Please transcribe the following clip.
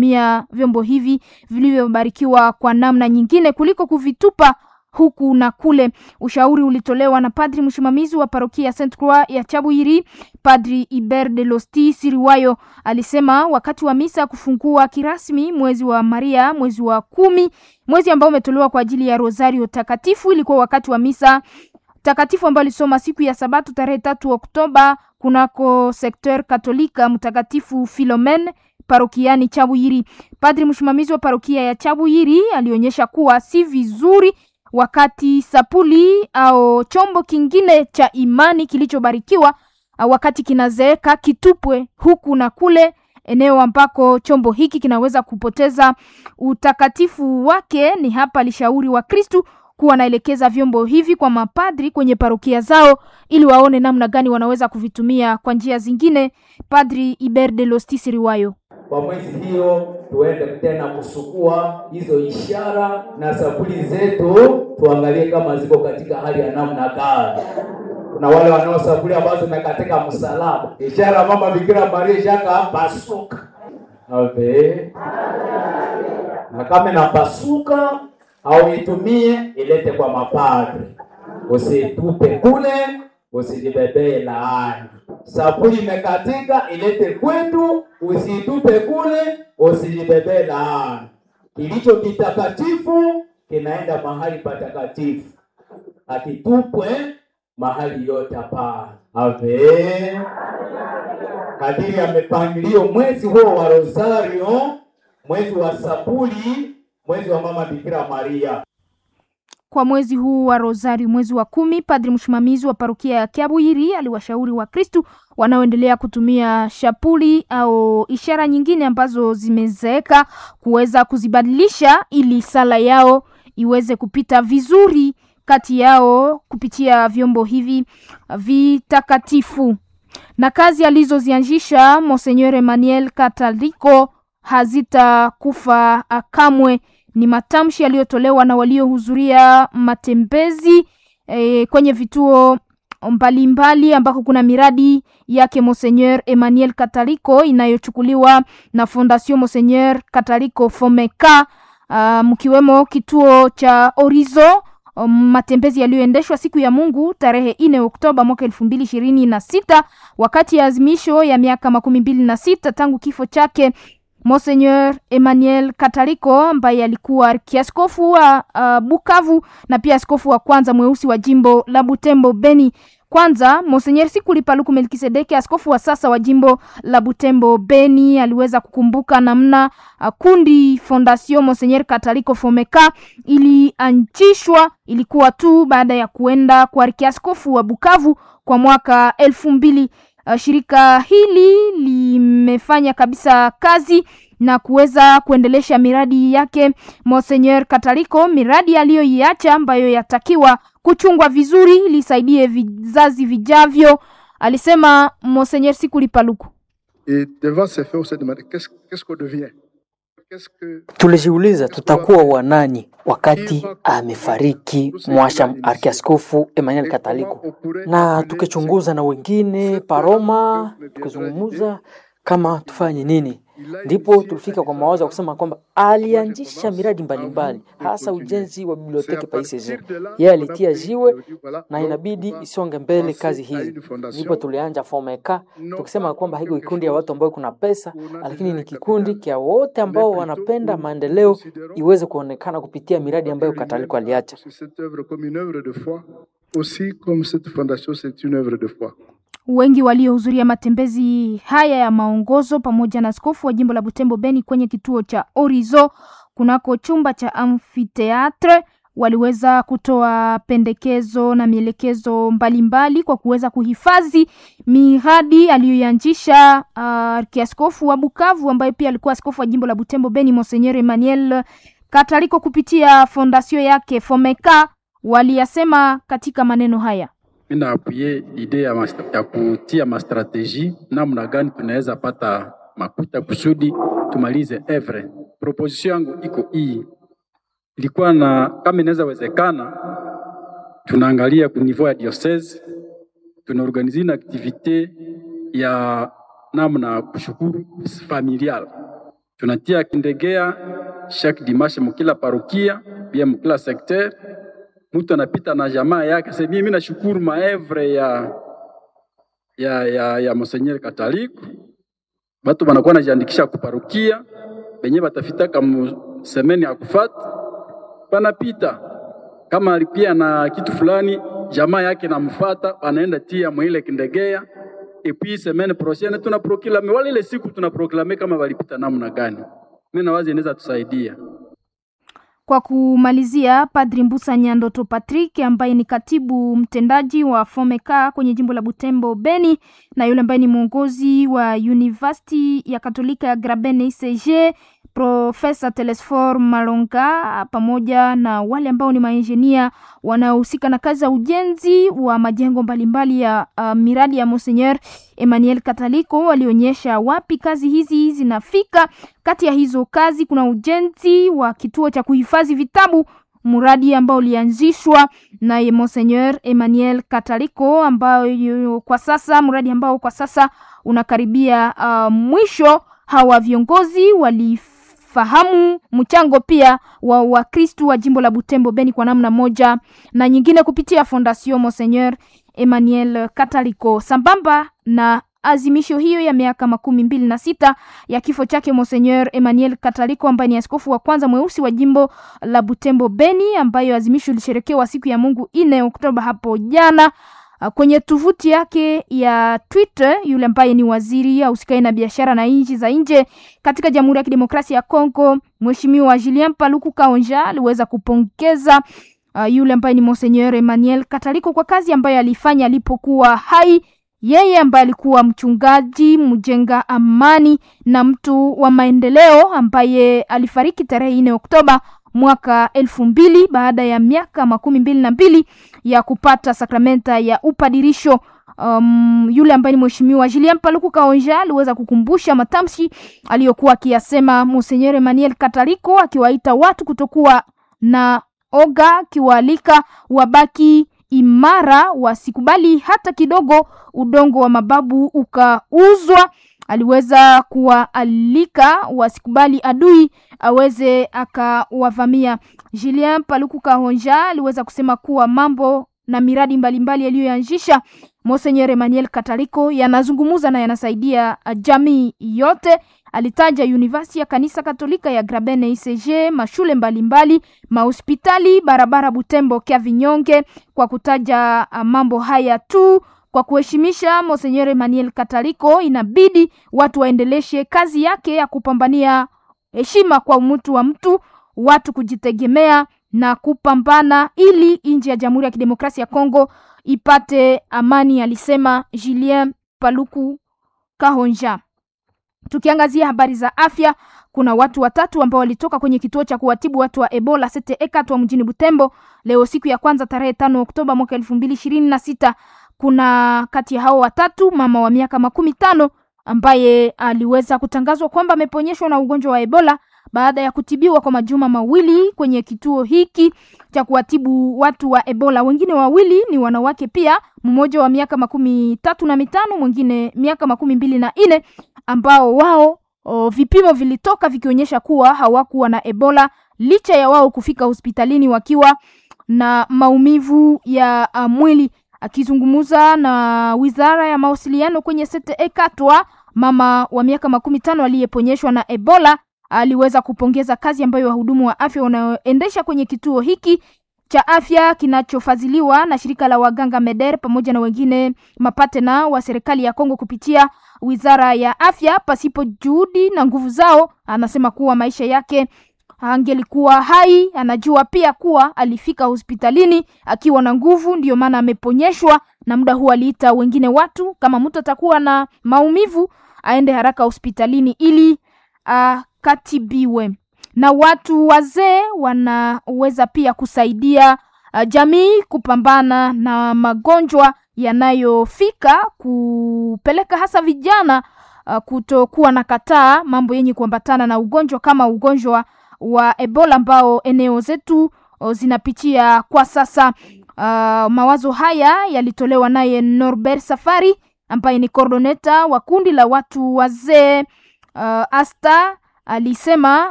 kutumia vyombo hivi vilivyobarikiwa kwa namna nyingine kuliko kuvitupa huku na kule. Ushauri ulitolewa na padri msimamizi wa parokia Saint Croix ya Chabwiri, Padri Iber de Losti Siriwayo. Alisema wakati wa misa kufungua kirasmi mwezi wa Maria, mwezi wa kumi, mwezi ambao umetolewa kwa ajili ya Rosario takatifu, ilikuwa wakati wa misa takatifu ambayo alisoma siku ya Sabato tarehe tatu Oktoba kunako sekter Katolika Mtakatifu Filomen parokiani Chabwiri. Padri msimamizi wa parokia ya Chabwiri alionyesha kuwa si vizuri wakati sapuli au chombo kingine cha imani kilichobarikiwa wakati kinazeeka kitupwe huku na kule, eneo ambako chombo hiki kinaweza kupoteza utakatifu wake. Ni hapa alishauri wa Kristu kuwa wanaelekeza vyombo hivi kwa mapadri kwenye parokia zao ili waone namna gani wanaweza kuvitumia kwa njia zingine. Padri Iber de Lostis Riwayo kwa mwezi hiyo tuende tena kusukua hizo ishara na sabuli zetu, tuangalie kama ziko katika hali ya namna gani. Kuna wale wanaosabuli ambazo zimekatika msalaba, ishara mama Bikira Maria shaka pasuka ave na kama inapasuka au itumie ilete kwa mapadri, usitupe kule, usijibebee laani. Sabuni imekatika ilete kwetu, usitupe kule, usijibebee laani. Kilicho kitakatifu kinaenda mahali patakatifu, akitupwe mahali yote hapana. Ave kadiri ya mipangilio, mwezi huo wa Rosario, mwezi wa sabuli, mwezi wa mama Bikira Maria kwa mwezi huu wa Rosari, mwezi wa kumi, padri msimamizi wa parokia ya Kiabwiri aliwashauri Wakristu wanaoendelea kutumia shapuli au ishara nyingine ambazo zimezeeka kuweza kuzibadilisha ili sala yao iweze kupita vizuri kati yao kupitia vyombo hivi vitakatifu. Na kazi alizozianzisha Monseigneur Emmanuel Kataliko hazitakufa kamwe ni matamshi yaliyotolewa na waliohudhuria matembezi e, kwenye vituo mbalimbali ambako kuna miradi yake Monseigneur Emmanuel Kataliko inayochukuliwa na Fondation Monseigneur Kataliko Fomeka, mkiwemo kituo cha Orizo um, matembezi yaliyoendeshwa siku ya Mungu tarehe nne Oktoba mwaka elfu mbili ishirini na sita wakati ya azimisho ya miaka makumi mbili na sita tangu kifo chake Monseigneur Emmanuel Kataliko ambaye alikuwa kiaskofu wa uh, Bukavu na pia askofu wa kwanza mweusi wa jimbo la Butembo Beni. Kwanza Monseigneur Sikuli Paluku Melkisedeki, askofu wa sasa wa jimbo la Butembo Beni, aliweza kukumbuka namna uh, kundi Fondation Monseigneur Kataliko Fomeka ilianzishwa, ilikuwa tu baada ya kuenda kwa kiaskofu wa Bukavu kwa mwaka elfu mbili. Uh, shirika hili limefanya kabisa kazi na kuweza kuendelesha miradi yake Monseigneur Kataliko, miradi aliyoiacha ambayo yatakiwa kuchungwa vizuri ili isaidie vizazi vijavyo, alisema Monseigneur Sikuli Paluku. Et devant ces faits, on se demande qu'est-ce qu'est-ce qu'on devient Qu'est-ce que Tulijiuliza tutakuwa wanani wakati amefariki mwasha arkiaskofu Emmanuel Kataliko, na tukichunguza na wengine paroma, tukizungumuza kama tufanye nini, ndipo tulifika kwa mawazo ya kusema kwamba alianzisha miradi mbalimbali, hasa ujenzi wa biblioteki paisege. Yeye alitia jiwe na inabidi isonge mbele kazi hizi, ndipo tulianja Fomeka tukisema kwamba hiko kikundi ya watu ambao kuna pesa, lakini ni kikundi kia wote ambao wanapenda maendeleo iweze kuonekana kupitia miradi ambayo Kataliko aliacha. cette œuvre comme une œuvre de foi, aussi comme cette fondation, c'est une œuvre de foi. Wengi waliohudhuria matembezi haya ya maongozo pamoja na askofu wa jimbo la Butembo Beni kwenye kituo cha Orizo kunako chumba cha amfiteatre waliweza kutoa pendekezo na mielekezo mbalimbali kwa kuweza kuhifadhi miradi aliyoianzisha uh, kiaskofu wa Bukavu ambaye pia alikuwa askofu wa jimbo la Butembo Beni Monseigneur Emmanuel Kataliko kupitia fondasio yake Fomeka waliyasema katika maneno haya. Mina apuye idee ya, mas- ya kutia mastrateji namna gani tunaweza pata makuta kusudi tumalize evre. Proposition yangu iko hii, ilikuwa na kama inaweza wezekana, tunaangalia ku niveau ya diocese, tunaorganize na activite ya namna ya kushukuru familial, tunatia kindegea chaque dimanche mukila parokia bien mukila secteur, mtu anapita na jamaa yake. Sasa mimi nashukuru maevre ya ya ya, ya Monseigneur Kataliku, batu banakuwa najiandikisha kuparokia benye batafitaka mu semeni ya kufata banapita kama alipia na kitu fulani, jamaa yake namfata, anaenda tia mwile kindegea epi semaine prochaine tuna proklame wale ile siku tuna proklame kama walipita namna gani. Mimi nawazi inaweza tusaidia. Kwa kumalizia, Padri Mbusa Nyandoto Patrick ambaye ni katibu mtendaji wa Fomeka kwenye jimbo la Butembo Beni, na yule ambaye ni mwongozi wa University ya Katolika ya Graben ICG, Profesa Telesfor Malonga, pamoja na wale ambao ni maenjinia wanaohusika na kazi za ujenzi wa majengo mbalimbali ya uh, miradi ya Monseigneur Emmanuel Kataliko walionyesha wapi kazi hizi zinafika. Kati ya hizo kazi kuna ujenzi wa kituo cha kuhifadhi vitabu, mradi ambao ulianzishwa na Monseigneur Emmanuel Kataliko, ambayo kwa sasa mradi ambao kwa sasa unakaribia uh, mwisho. Hawa viongozi walifahamu mchango pia wa Wakristu wa jimbo la Butembo Beni kwa namna moja na nyingine kupitia Fondation Monseigneur Emmanuel Kataliko sambamba na azimisho hiyo ya miaka makumi mbili na sita ya kifo chake Monseigneur Emmanuel Kataliko ambaye ni askofu wa kwanza mweusi wa jimbo la Butembo Beni, ambayo azimisho ilisherekewa siku ya Mungu ine Oktoba hapo jana. Kwenye tovuti yake ya Twitter, yule ambaye ni waziri ausikai na biashara na nchi za nje katika Jamhuri ya Kidemokrasia ya Kongo, Mheshimiwa Julien Paluku Kaonja aliweza kupongeza uh, yule ambaye ni Monseigneur Emmanuel Kataliko kwa kazi ambayo alifanya alipokuwa hai yeye ambaye alikuwa mchungaji mjenga amani na mtu wa maendeleo ambaye alifariki tarehe nne Oktoba mwaka elfu mbili baada ya miaka makumi mbili na mbili ya kupata sakramenta ya upadirisho. Um, yule ambaye ni mheshimiwa Julien Paluku Kaonja aliweza kukumbusha matamshi aliyokuwa akiyasema Monseigneur Emmanuel Kataliko akiwaita watu kutokuwa na oga, akiwaalika wabaki imara wasikubali hata kidogo udongo wa mababu ukauzwa. Aliweza kuwaalika wasikubali adui aweze akawavamia. Julien Paluku Kahonja aliweza kusema kuwa mambo na miradi mbalimbali yaliyoanzisha Monseigneur Emmanuel Kataliko yanazungumuza na yanasaidia jamii yote. Alitaja university ya kanisa Katolika ya Graben ICG, mashule mbalimbali, mahospitali, barabara Butembo kya Vinyonge, kwa kutaja mambo haya tu. Kwa kuheshimisha Monseigneur Emmanuel Kataliko, inabidi watu waendeleshe kazi yake ya kupambania heshima kwa mtu wa mtu, watu kujitegemea na kupambana ili nchi ya Jamhuri ya Kidemokrasia ya Kongo ipate amani, alisema Julien Paluku Kahonja. Tukiangazia habari za afya, kuna watu watatu ambao walitoka kwenye kituo cha kuwatibu watu wa Ebola Sete Ekatwa mjini Butembo leo siku ya kwanza tarehe tano Oktoba mwaka elfu mbili ishirini na sita. Kuna kati ya hao watatu mama wa miaka makumi tano ambaye aliweza kutangazwa kwamba ameponyeshwa na ugonjwa wa Ebola baada ya kutibiwa kwa majuma mawili kwenye kituo hiki cha kuwatibu watu wa Ebola. Wengine wawili ni wanawake pia, mmoja wa miaka makumi tatu na mitano, mwingine miaka makumi mbili na nne ambao wao o, vipimo vilitoka vikionyesha kuwa hawakuwa na Ebola licha ya wao kufika hospitalini wakiwa na maumivu ya uh, mwili. Akizungumza na wizara ya mawasiliano kwenye Sete Ekatwa, mama wa miaka makumi tano aliyeponyeshwa na Ebola aliweza kupongeza kazi ambayo wahudumu wa afya wanaoendesha kwenye kituo hiki cha afya kinachofadhiliwa na shirika la waganga Meder pamoja na wengine mapatena wa serikali ya Kongo kupitia wizara ya afya. Pasipo juhudi na nguvu zao, anasema kuwa maisha yake angelikuwa hai. Anajua pia kuwa alifika hospitalini akiwa na nguvu, ndiyo maana ameponyeshwa, na muda huu aliita wengine watu, kama mtu atakuwa na maumivu aende haraka hospitalini ili akatibiwe. Na watu wazee wanaweza pia kusaidia uh, jamii kupambana na magonjwa yanayofika kupeleka hasa vijana uh, kutokuwa na kataa mambo yenye kuambatana na ugonjwa kama ugonjwa wa Ebola ambao eneo zetu uh, zinapitia kwa sasa. Uh, mawazo haya yalitolewa naye Norbert Safari ambaye ni coordinator wa kundi la watu wazee uh, Asta alisema